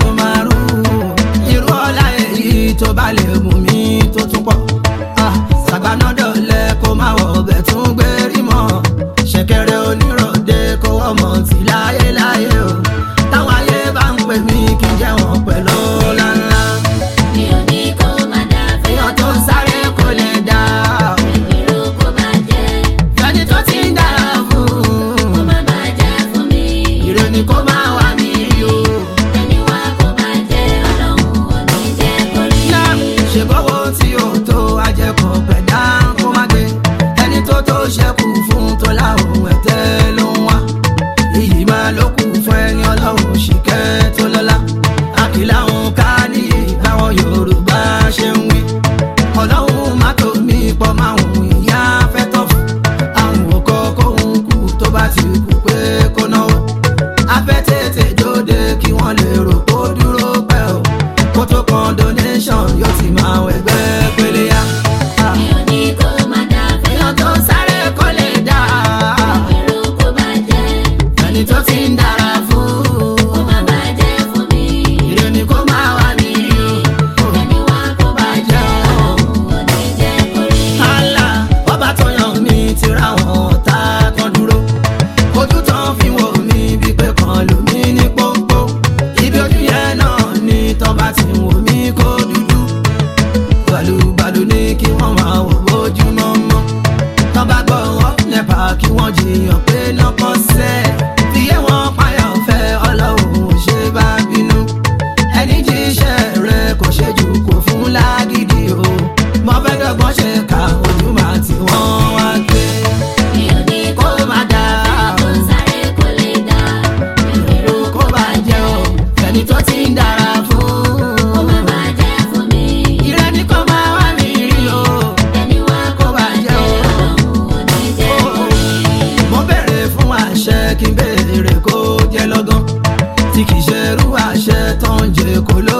ṣùmárù irú ọ̀la èyí tó bá lè mú mi tó tún pọ̀ Ah, sàgbànàdọ̀lẹ̀ kó má wọ̀ ọbẹ̀ tún gbé rí mọ́ ṣẹ̀kẹ̀rẹ̀ oníròde kó wọ́n mọ̀ tí láyé láyé o táwọn ayé bá ń pè mí kí n jẹ́ wọn pẹ̀lú ńláńlá mi ò ní kó má dá fẹ́ èèyàn tó ń sáré kò lè dá ìrú kó bàjẹ́ ẹni tó ti ń dára kó fún má bàjẹ́ fún mi ìrè ni kó má wà mí rí o. ẹni wá kó bàjẹ́ ọlọ́run ò ní jẹ́ kó rí ńlá ṣe bọ́wọ́ tí ó tó ajẹ́kọ̀ pẹ̀dá kó má gbé ẹni tó tó ṣẹ́kù fún tó láhùn ẹ̀tẹ́ ló ń wá iyì máa ló kù fún ẹni ọlọ́run ṣìkẹ́ tó lọ́lá àkìlà òun ká níyì báwọn yorùbá ṣe ń wí ọlọ́run má tó mi pọ̀ máa hùn ìyá fẹ́ tọ́ fún àwọn òkò kóhun kù tó bá ti kú pé kó náwó afẹ́ tètè jóde kí wọ́n lè rò kó dúró pẹ́ o kó tó kan donation yóò ti máa wẹ̀gbẹ́ pélé yá. mi ò ní kó má dá fẹ́ èèyàn tó sáré kó lè dá ìrú kó bàjẹ́ ẹni tó ti ń dára fún kó má bàjẹ́ fún mi ìrè ni kó máa wà ní o. ẹni wá kó bàjẹ́ ọlọ́run ò ní jẹ́ kó rí Allah ọba tó yàn mí ti ra wọn ọ̀tá kan dúró ojú tán fi wò mí bí pé kan lù mí ní pọ́npọ́ ibi ojú yẹn náà ni tán bá ti wò mí kó dúdú balùbalù ní kí wọ́n máa wò bójúmọ́ mọ́ tán bá gbọ́ wọn nẹ́pà kí wọ́n jiyàn pé lọ́kàn sẹ́ fìyẹ́ wọn payọ̀ fẹ́ ọlọ́run ò ṣe bá bínú ẹni jíṣẹ́ rẹ̀ kò ṣe jù kò fún lágídí o mo fẹ́ dọ́gbọ́n ṣe ka ojú máa tí wọ́n wá gbé mi ò ní kó kó má dá tó sáré kó lè dá ìró kó bá jẹ́ o ẹni tó ti ń dára fún kó má bàjẹ́ fún mi ìrẹ́ ní kó máa wá mi rí o ẹni wá kó bàjẹ́ ọlọ́run ò ní jẹ́ kó rí mo bẹ̀rẹ̀ fún àṣẹ kí n béèrè kó jẹ́ lọ́gán tí kì í ṣe irú àṣẹ tó ń jẹ kó ló